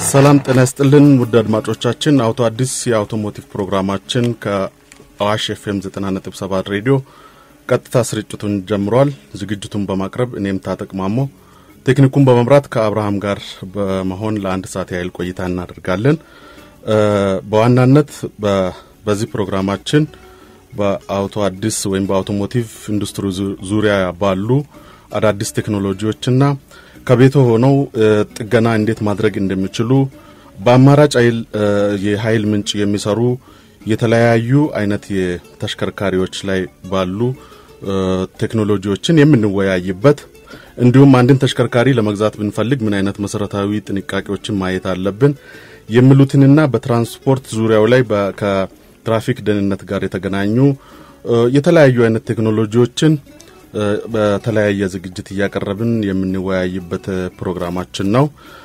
ሰላም ጤና ይስጥልን ውድ አድማጮቻችን፣ አውቶ አዲስ የአውቶሞቲቭ ፕሮግራማችን ከአዋሽ ኤፍኤም 90.7 ሬዲዮ ቀጥታ ስርጭቱን ጀምሯል። ዝግጅቱን በማቅረብ እኔም ታጠቅ ማሞ፣ ቴክኒኩን በመምራት ከአብርሃም ጋር በመሆን ለአንድ ሰዓት ያህል ቆይታ እናደርጋለን። በዋናነት በዚህ ፕሮግራማችን በአውቶ አዲስ ወይም በአውቶሞቲቭ ኢንዱስትሪ ዙሪያ ባሉ አዳዲስ ቴክኖሎጂዎችና ከቤቶ ሆነው ጥገና እንዴት ማድረግ እንደሚችሉ በአማራጭ የኃይል ምንጭ የሚሰሩ የተለያዩ አይነት የተሽከርካሪዎች ላይ ባሉ ቴክኖሎጂዎችን የምንወያይበት እንዲሁም አንድን ተሽከርካሪ ለመግዛት ብንፈልግ ምን አይነት መሰረታዊ ጥንቃቄዎችን ማየት አለብን የሚሉትንና በትራንስፖርት ዙሪያው ላይ ከትራፊክ ደህንነት ጋር የተገናኙ የተለያዩ አይነት ቴክኖሎጂዎችን በተለያየ ዝግጅት እያቀረብን የምንወያይበት ፕሮግራማችን ነው።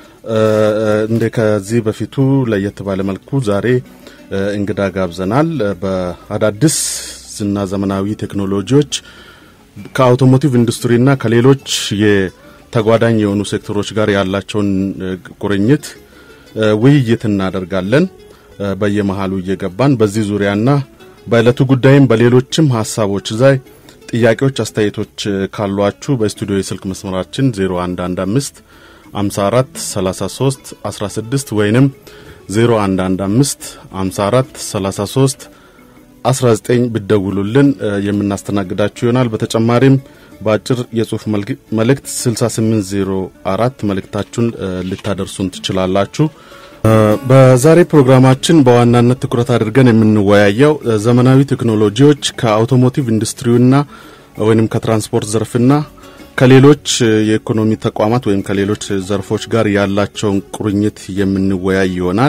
እንደ ከዚህ በፊቱ ለየት ባለ መልኩ ዛሬ እንግዳ ጋብዘናል። በአዳዲስ እና ዘመናዊ ቴክኖሎጂዎች ከአውቶሞቲቭ ኢንዱስትሪና ከሌሎች የተጓዳኝ የሆኑ ሴክተሮች ጋር ያላቸውን ቁርኝት ውይይት እናደርጋለን። በየመሃሉ እየገባን በዚህ ዙሪያና በዕለቱ ጉዳይም በሌሎችም ሀሳቦች ላይ ጥያቄዎች፣ አስተያየቶች ካሏችሁ በስቱዲዮ የስልክ መስመራችን 0115 54 33 16 ወይንም 0115 54 33 19 ብደውሉልን የምናስተናግዳችሁ ይሆናል። በተጨማሪም በአጭር የጽሁፍ መልእክት 6804 መልእክታችሁን ልታደርሱን ትችላላችሁ። በዛሬ ፕሮግራማችን በዋናነት ትኩረት አድርገን የምንወያየው ዘመናዊ ቴክኖሎጂዎች ከአውቶሞቲቭ ኢንዱስትሪውና ወይም ከትራንስፖርት ዘርፍና ከሌሎች የኢኮኖሚ ተቋማት ወይም ከሌሎች ዘርፎች ጋር ያላቸውን ቁርኝት የምንወያይ ይሆናል።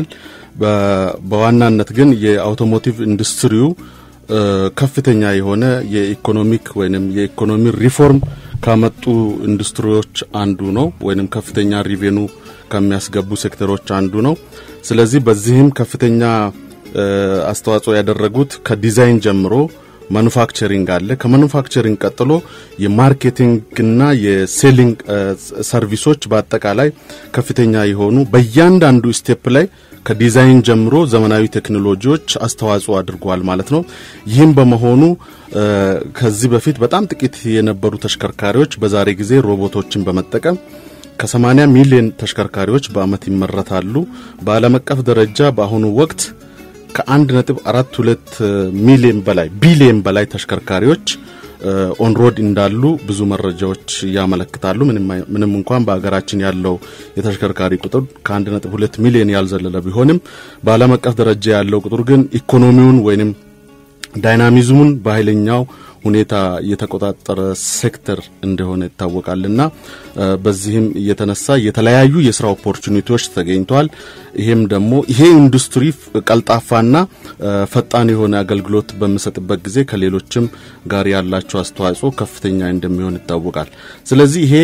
በዋናነት ግን የአውቶሞቲቭ ኢንዱስትሪው ከፍተኛ የሆነ የኢኮኖሚክ ወይም የኢኮኖሚ ሪፎርም ካመጡ ኢንዱስትሪዎች አንዱ ነው፣ ወይም ከፍተኛ ሪቬኑ ከሚያስገቡ ሴክተሮች አንዱ ነው። ስለዚህ በዚህም ከፍተኛ አስተዋጽኦ ያደረጉት ከዲዛይን ጀምሮ ማኑፋክቸሪንግ አለ። ከማኑፋክቸሪንግ ቀጥሎ የማርኬቲንግና የሴሊንግ ሰርቪሶች በአጠቃላይ ከፍተኛ የሆኑ በእያንዳንዱ ስቴፕ ላይ ከዲዛይን ጀምሮ ዘመናዊ ቴክኖሎጂዎች አስተዋጽኦ አድርገዋል ማለት ነው። ይህም በመሆኑ ከዚህ በፊት በጣም ጥቂት የነበሩ ተሽከርካሪዎች በዛሬ ጊዜ ሮቦቶችን በመጠቀም ከ80 ሚሊዮን ተሽከርካሪዎች በአመት ይመረታሉ። በዓለም አቀፍ ደረጃ በአሁኑ ወቅት ከአንድ ነጥብ አራት ሁለት ሚሊዮን በላይ ቢሊዮን በላይ ተሽከርካሪዎች ኦንሮድ እንዳሉ ብዙ መረጃዎች ያመለክታሉ። ምንም እንኳን በሀገራችን ያለው የተሽከርካሪ ቁጥር ከአንድ ነጥብ ሁለት ሚሊዮን ያልዘለለ ቢሆንም በዓለም አቀፍ ደረጃ ያለው ቁጥር ግን ኢኮኖሚውን ወይንም ዳይናሚዝሙን በኃይለኛው ሁኔታ የተቆጣጠረ ሴክተር እንደሆነ ይታወቃልና በዚህም የተነሳ የተለያዩ የስራ ኦፖርቹኒቲዎች ተገኝተዋል። ይሄም ደግሞ ይሄ ኢንዱስትሪ ቀልጣፋና ፈጣን የሆነ አገልግሎት በሚሰጥበት ጊዜ ከሌሎችም ጋር ያላቸው አስተዋጽኦ ከፍተኛ እንደሚሆን ይታወቃል። ስለዚህ ይሄ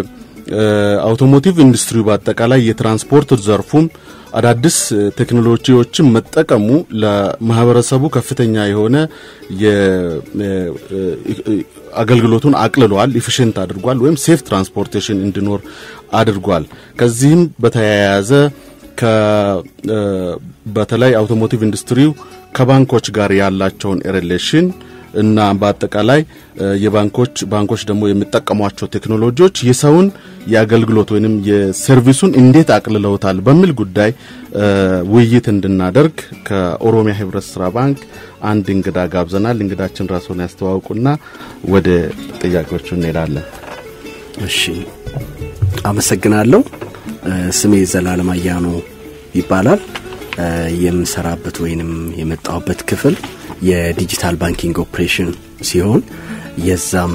የአውቶሞቲቭ ኢንዱስትሪ በአጠቃላይ የትራንስፖርት ዘርፉም አዳዲስ ቴክኖሎጂዎችን መጠቀሙ ለማህበረሰቡ ከፍተኛ የሆነ አገልግሎቱን አቅልሏል፣ ኢፊሽንት አድርጓል፣ ወይም ሴፍ ትራንስፖርቴሽን እንዲኖር አድርጓል። ከዚህም በተያያዘ በተለይ አውቶሞቲቭ ኢንዱስትሪው ከባንኮች ጋር ያላቸውን ሪሌሽን እና በአጠቃላይ የባንኮች ባንኮች ደግሞ የሚጠቀሟቸው ቴክኖሎጂዎች የሰውን የአገልግሎት ወይም የሰርቪሱን እንዴት አቅልለውታል በሚል ጉዳይ ውይይት እንድናደርግ ከኦሮሚያ ህብረት ስራ ባንክ አንድ እንግዳ ጋብዘናል። እንግዳችን ራስዎን ያስተዋውቁና ወደ ጥያቄዎቹ እንሄዳለን። እሺ፣ አመሰግናለሁ። ስሜ ዘላለም አያኖ ይባላል። የምሰራበት ወይንም የመጣሁበት ክፍል የዲጂታል ባንኪንግ ኦፕሬሽን ሲሆን የዛም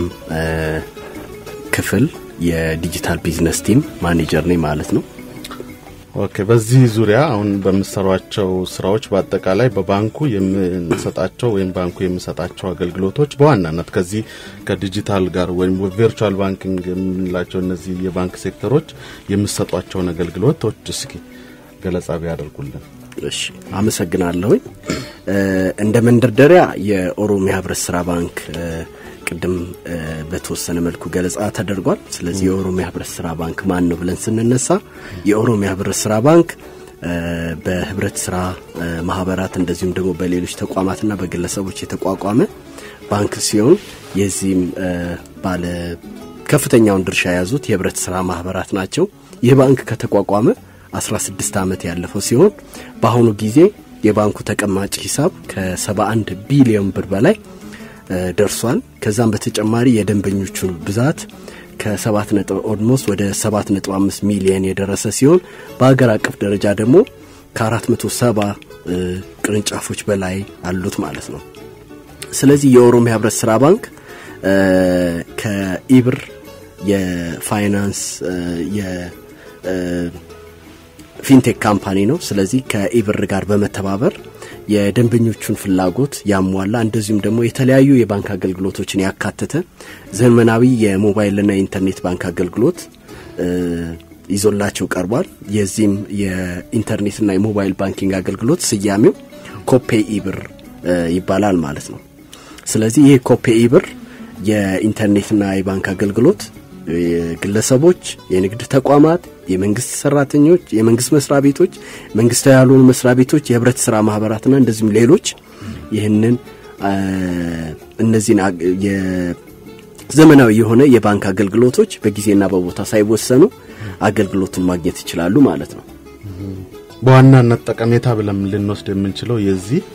ክፍል የዲጂታል ቢዝነስ ቲም ማኔጀር ነኝ ማለት ነው። ኦኬ። በዚህ ዙሪያ አሁን በምሰሯቸው ስራዎች በአጠቃላይ በባንኩ የምንሰጣቸው ወይም ባንኩ የሚሰጣቸው አገልግሎቶች በዋናነት ከዚህ ከዲጂታል ጋር ወይም ቨርቹዋል ባንኪንግ የምንላቸው እነዚህ የባንክ ሴክተሮች የሚሰጧቸውን አገልግሎቶች እስኪ ገለጻ ቢያደርጉልን። እሺ አመሰግናለሁኝ። እንደ መንደርደሪያ የኦሮሚያ ህብረት ስራ ባንክ ቅድም በተወሰነ መልኩ ገለጻ ተደርጓል። ስለዚህ የኦሮሚያ ህብረት ስራ ባንክ ማን ነው ብለን ስንነሳ የኦሮሚያ ህብረት ስራ ባንክ በህብረት ስራ ማህበራት እንደዚሁም ደግሞ በሌሎች ተቋማትና በግለሰቦች የተቋቋመ ባንክ ሲሆን የዚህም ባለ ከፍተኛውን ድርሻ የያዙት የህብረት ስራ ማህበራት ናቸው። ይህ ባንክ ከተቋቋመ 16 ዓመት ያለፈው ሲሆን በአሁኑ ጊዜ የባንኩ ተቀማጭ ሂሳብ ከ71 ቢሊዮን ብር በላይ ደርሷል። ከዛም በተጨማሪ የደንበኞቹን ብዛት ከሰባት ነጥብ ኦልሞስት ወደ ሰባት ነጥብ አምስት ሚሊየን የደረሰ ሲሆን በሀገር አቀፍ ደረጃ ደግሞ ከአራት መቶ ሰባ ቅርንጫፎች በላይ አሉት ማለት ነው። ስለዚህ የኦሮሚያ ህብረት ስራ ባንክ ከኢብር የፋይናንስ የፊንቴክ ካምፓኒ ነው። ስለዚህ ከኢብር ጋር በመተባበር የደንበኞቹን ፍላጎት ያሟላ እንደዚሁም ደግሞ የተለያዩ የባንክ አገልግሎቶችን ያካተተ ዘመናዊ የሞባይልና የኢንተርኔት ባንክ አገልግሎት ይዞላቸው ቀርቧል። የዚህም የኢንተርኔትና የሞባይል ባንኪንግ አገልግሎት ስያሜው ኮፔ ኢብር ይባላል ማለት ነው። ስለዚህ ይህ ኮፔ ኢብር የኢንተርኔትና የባንክ አገልግሎት ግለሰቦች፣ የንግድ ተቋማት፣ የመንግስት ሰራተኞች፣ የመንግስት መስሪያ ቤቶች፣ መንግስታዊ ያልሆኑ መስሪያ ቤቶች፣ የህብረት ስራ ማህበራትና እንደዚሁም ሌሎች ይህንን እነዚህን ዘመናዊ የሆነ የባንክ አገልግሎቶች በጊዜና በቦታ ሳይወሰኑ አገልግሎቱን ማግኘት ይችላሉ ማለት ነው። በዋናነት ጠቀሜታ ብለን ልንወስድ የምንችለው የዚህ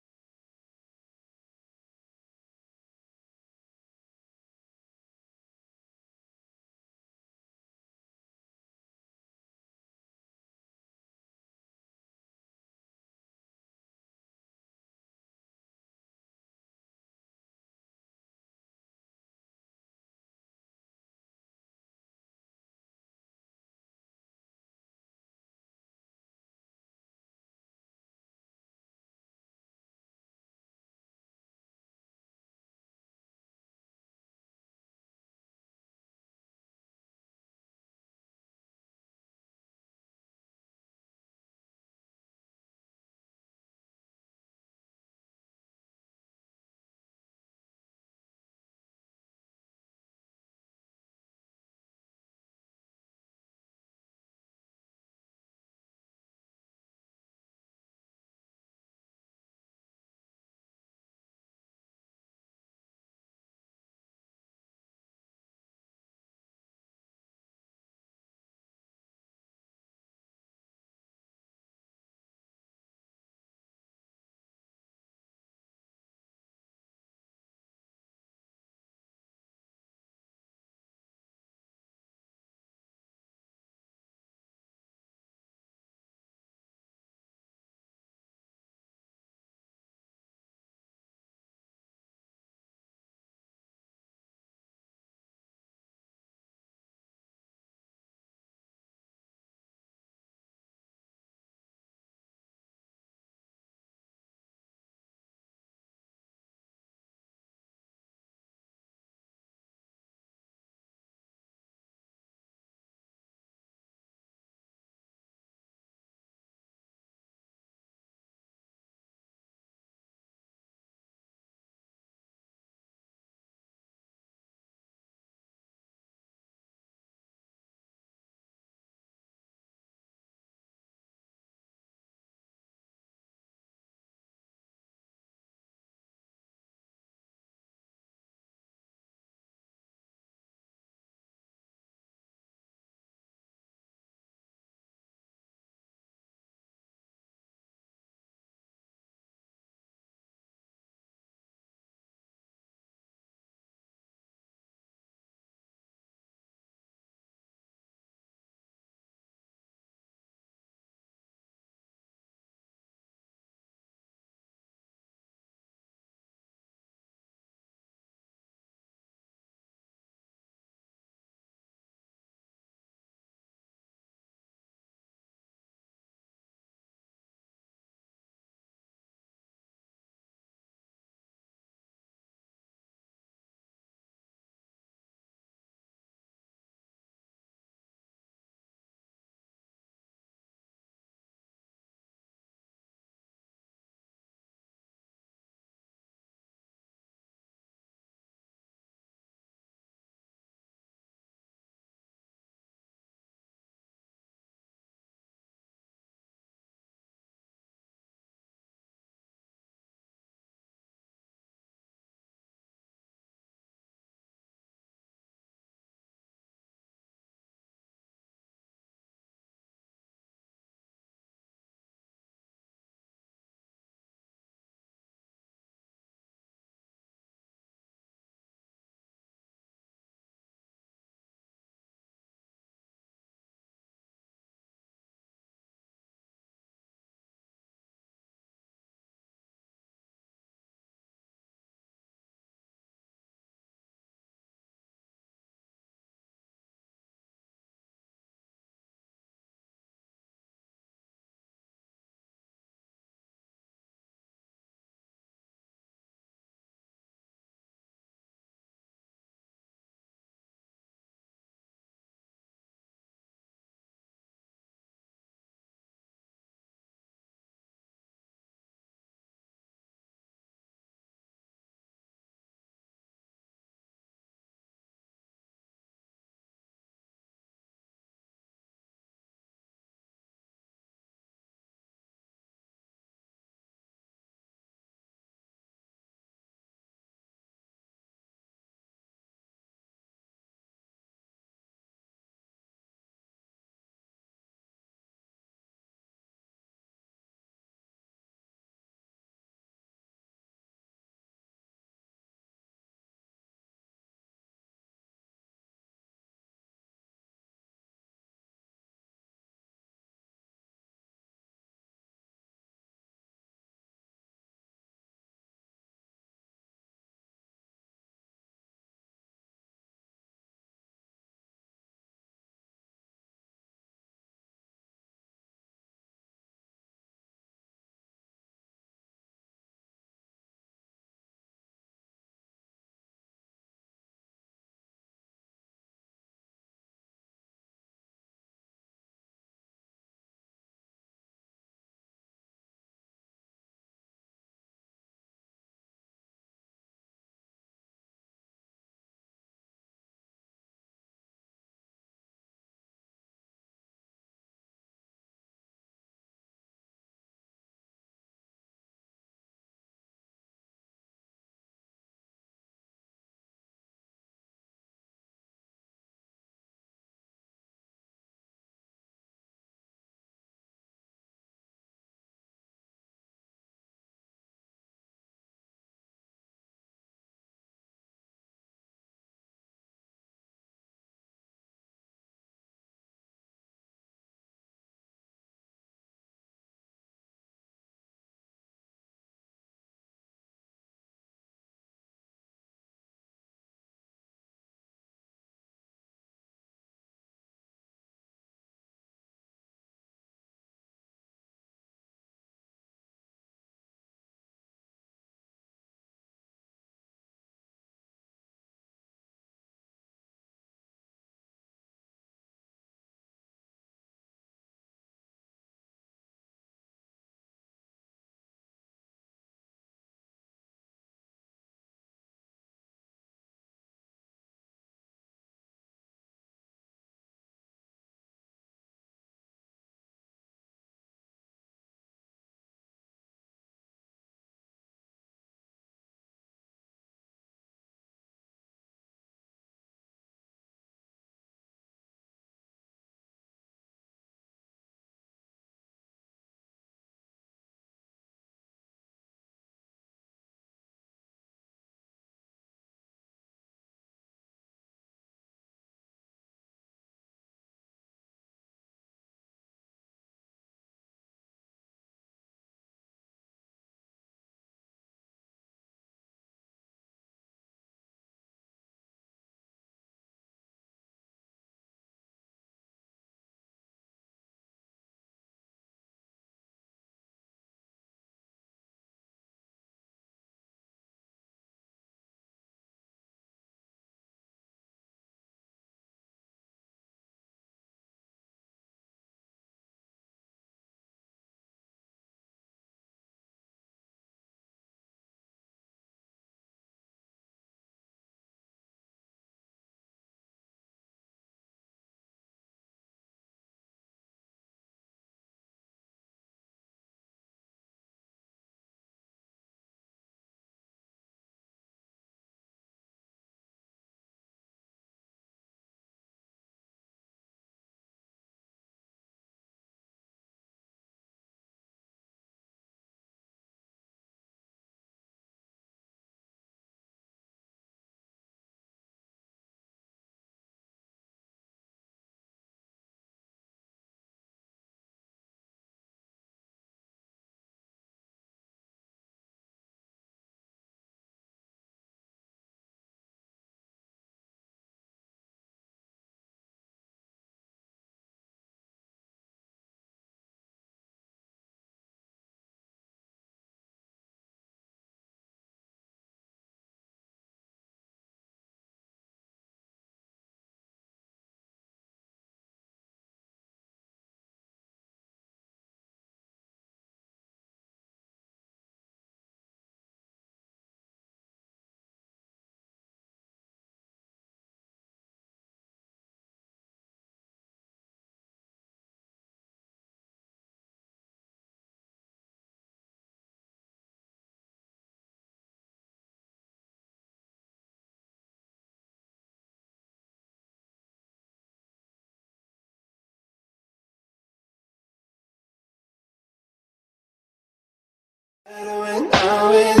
Away, away.